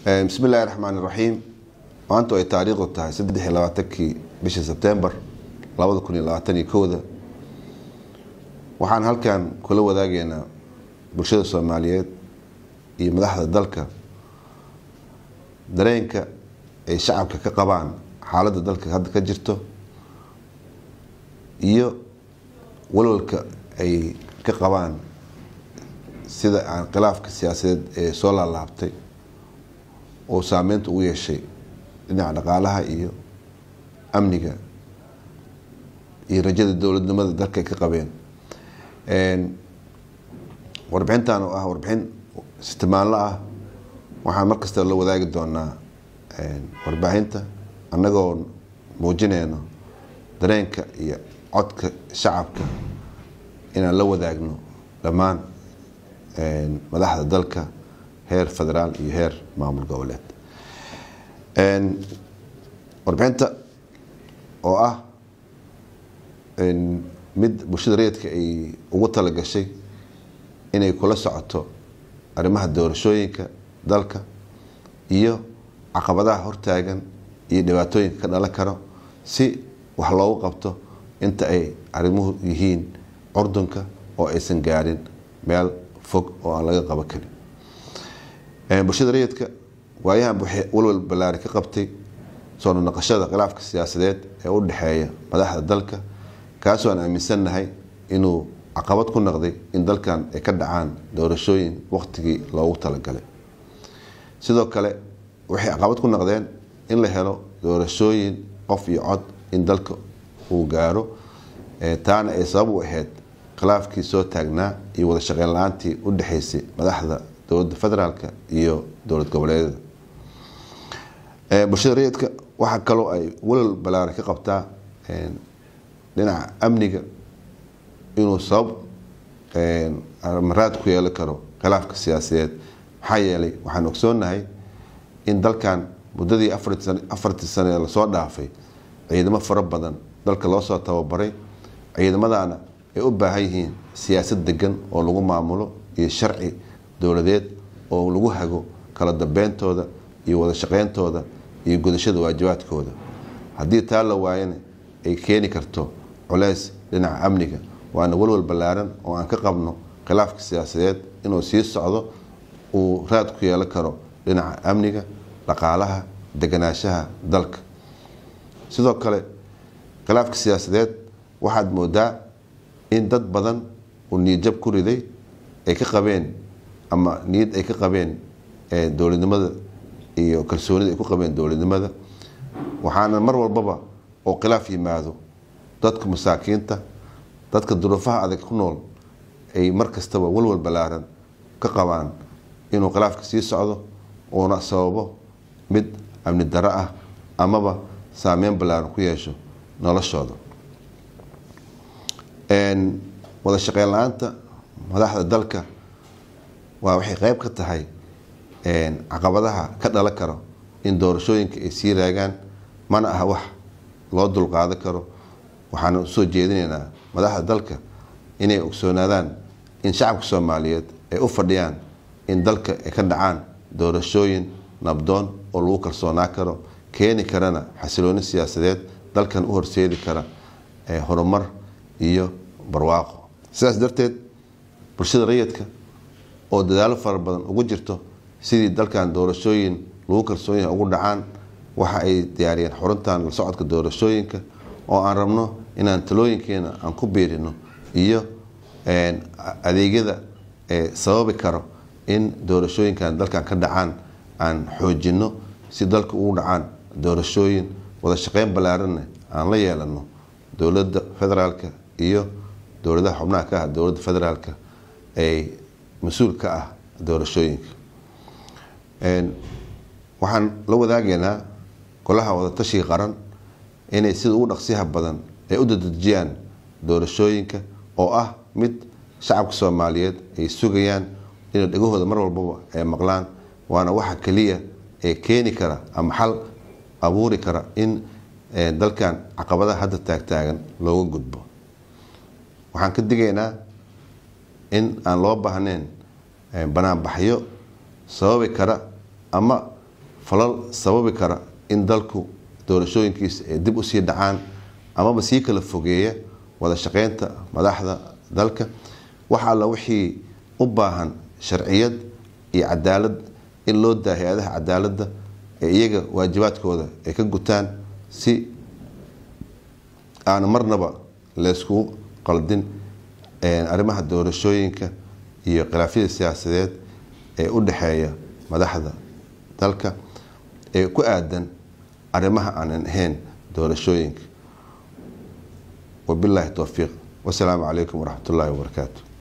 bismi illaahi raxmaan iraxiim maantu ay taariikhdu tahay saddex iyo labaatankii bishii sebtembar labada kun iyo labaatan iyo kowda waxaan halkan kula wadaageynaa bulshada soomaaliyeed iyo madaxda dalka dareenka ay shacabka ka qabaan xaaladda dalka hadda ka jirto iyo walwalka ay ka qabaan sida aan khilaafka siyaasadeed ee soo laalaabtay oo saameynta ugu yeeshay dhinaca dhaqaalaha iyo amniga iyo rajada dowladnimada dalka ay ka qabeen warbixintan oo ah warbixin istimaanlo ah waxaan mar kasta la wadaagi doonaa warbaahinta annagoo muujineyno dareenka iyo codka shacabka inaan la wadaagno dhammaan madaxda dalka heer federaal iyo heer maamul goboleed warbixinta oo ah mid bulshada rayidka ay ugu talagashay inay kula socoto arrimaha doorashooyinka dalka iyo caqabadaha hortaagan iyo dhibaatooyinka ka dhalan karo si wax loogu qabto inta ay arrimuhu yihiin curdunka oo aysan gaarin meel fog oo aan laga qaban karin bulshada rayidka waayahan waxay walwal ballaari ka qabtay soo naqashada khilaafka siyaasadeed ee u dhexeeya madaxda dalka kaasoo aan aaminsannahay inuu caqabad ku noqday in dalkan ay ka dhacaan doorashooyin waqtigii loogu talagalay sidoo kale waxay caqabad ku noqdeen in la helo doorashooyin qof iyo cod in dalka uu gaaro taana ay sabab u ahayd khilaafkii soo taagnaa iyo wada shaqeyn la-aantii u dhexeysay madaxda dowladda federaalk iyo dowlad goboleedyada bulshada rayidka waxaa kaloo ay walal ballaaran ka qabtaa dhinaca amniga inuu sabab maraad ku yeelan karo khilaafka siyaasadeed maxaa yeelay waxaan ogsoonnahay in dalkan muddadii afartii sane ee lasoo dhaafay ciidamo fara badan dalka loo soo tababaray ciidamadaana ay u baahan yihiin siyaasad degan oo lagu maamulo iyo sharci dowladeed oo lagu hago kala dambeyntooda iyo wada shaqeyntooda iyo gudashada waajibaadkooda haddii taa la waayana ay keeni karto culeys dhinaca amniga waana walwal ballaaran oo aan ka qabno khilaafka siyaasadeed inuu sii socdo uu raad ku yeelan karo dhinaca amniga dhaqaalaha deganaanshaha dalka sidoo kale khilaafka siyaasadeed waxaad moodaa in dad badan uu niyadjab ku riday ay ka qabeen ama niyad ay ka qabeen dowladnimada iyo kalsoonida ay ku qabeen dowladnimada waxaana mar walbaba oo khilaaf yimaado dadka masaakiinta dadka duruufaha adag ku nool ay mar kastaba walwal ballaaran ka qabaan inuu khilaafka sii socdo uuna sababo mid amni daro ah amaba saameyn ballaaran ku yeesho noloshooda wada shaqeyn la-aanta madaxda dalka waa waxay qeyb ka tahay caqabadaha ka dhalan karo in doorashooyinka ay sii raagaan mana aha wax loo dulqaadan karo waxaana usoo jeedinaynaa madaxda dalka inay ogsoonaadaan in shacabka soomaaliyeed ay u fadhiyaan in dalka ay ka dhacaan doorashooyin nabdoon oo lagu kalsoonaa karo keeni karana xasilooni siyaasadeed dalkan u horseedi kara horumar iyo barwaaqo sidaas darteed bulshada rayidka oo dadaalo fara badan ugu jirto sidii dalkan doorashooyin lagu kalsoon yahay ugu dhacaan waxa ay diyaariyeen xuruntan la socodka doorashooyinka oo aan rabno inaan talooyinkeena aan ku biirino iyo adeegyada sababi karo in doorashooyinkan dalkan ka dhacaan aan xoojino si dalka ugu dhacaan doorashooyin wada shaqeyn ballaaranna aan la yeelano dowladda federaalka iyo dowladaha xubnaha ka ah dowladda federaalka ay mas-uul ka ah doorashooyinka waxaan la wadaageynaa golaha wadatashiga qaran inay sida ugu dhaqsiyaha badan ay u dadejiyaan doorashooyinka oo ah mid shacabka soomaaliyeed ay sugayaan inay dhegahooda mar walbaba ay maqlaan waana waxa keliya ee keeni kara ama xal abuuri kara in dalkan caqabadaha hadda taagtaagan looga gudbo waxaan ka digaynaa in aan loo baahnayn banaanbaxyo sababi kara ama falal sababi kara in dalku doorashooyinkiisa ay dib usii dhacaan amaba sii kala fogeeya wada shaqeynta madaxda dalka wax alla wixii u baahan sharciyad iyo cadaalad in loo daa hay-adaha cadaaladda ee iyaga waajibaadkooda ay ka gutaan si aan marnaba layskugu qaldin arrimaha doorashooyinka iyo khilaafyada siyaasadeed ee u dhexeeya madaxda dalka ee ku aadan arrimaha aanan ahayn doorashooyinka wabilaahi towfiiq wasalaamu calaykum waraxmat ullaahi wabarakaatu